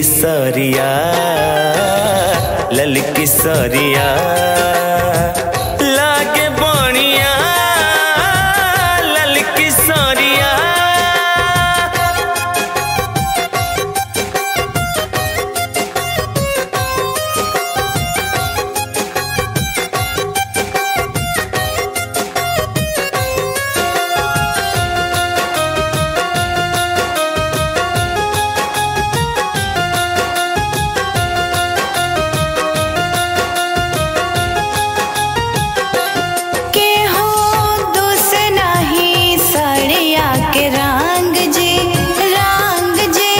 सरिया ललकी सरिया लागे बनिया ललकी सरिया के हो दुस नाही सड़िया के रंग जी रंग जी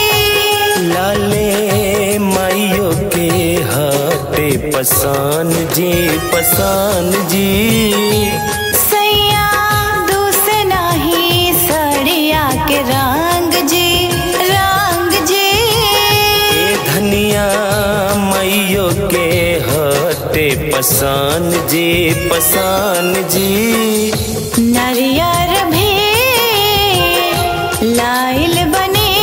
लाले माइयो के हाथे पसान जी पसान जी सैया दुस नाही सड़िया के रंग जी रंग जी ए धनिया माइयो के हाथे पसान जी पसान जी नरियर भी लाइल बने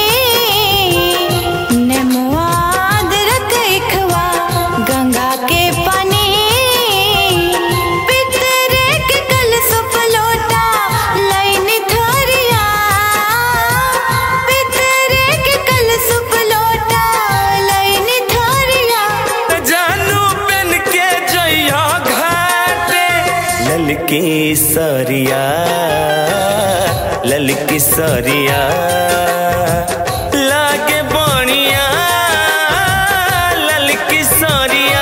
नेमुआद रखवा गंगा के पानी पितरे के कल सुप लोटा लाइन थरिया पितरे के कल सुप लोटा लाइन थरिया जानू बन के जइया घाटे ललकी सरिया ललकी सरिया लागे बनिया ललकी सरिया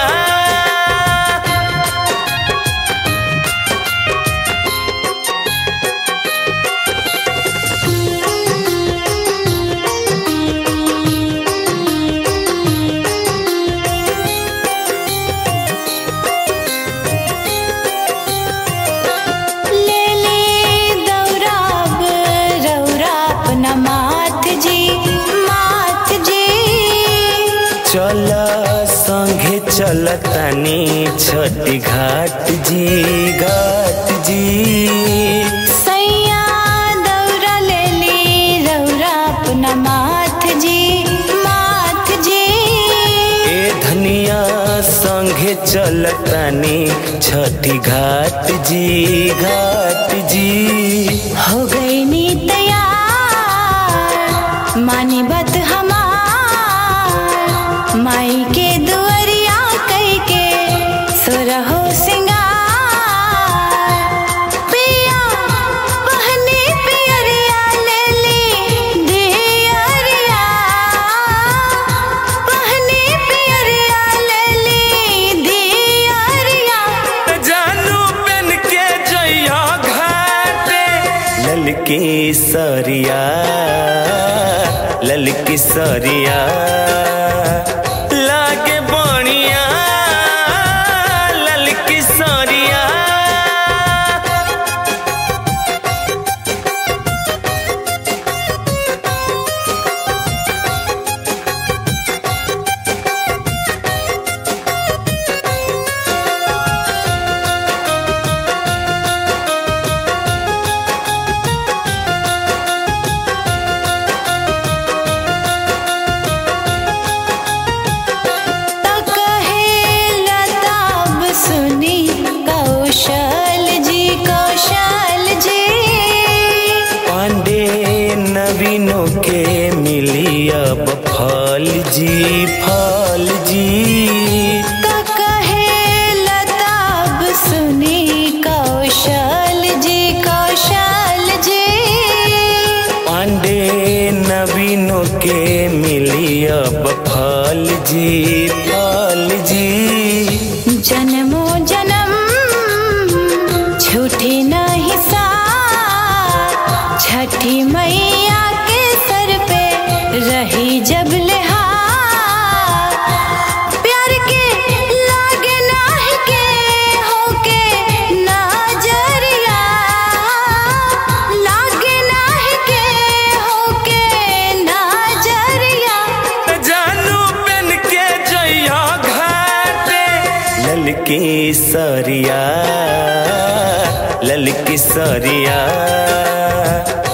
ले ले दौराब रौराप न माथ जी माथ जी चल संगे चल तनी छठी घाट जी घाट जी सैया दौरा ले ले रौराप न माथ जी माथ जी ए धनिया संगे चलतनी छठी घाट जी घाट जी हो गई नी तैयार मानी बत हमार माई के दुअरिया कई के सुरहो सिंगार पिया पहनी पियरिया ले ली दियरिया पहनी पियरिया ले ली दियरिया जानू बन के जइया घाटे ललकी सरिया ललकी सरिया लागे बनिया ललकी सरिया तक है लताब सुनी कौशल जी कौशल जी पांडे नवीनों के मिली अब फल जी फल जी तक है लताब सुनी कौशल जी कौशल जी पांडे नवीनों के मिली अब फल जी फल जी जन्मो जन्म छूटी नहीं सा छठी मैया के सर पे रही जब लिहा प्यार के लागे नाह के होके नजरिया लागे नाह के होके नजरिया जानू बन के जइया घाटे ललकी सरिया ललकी सरिया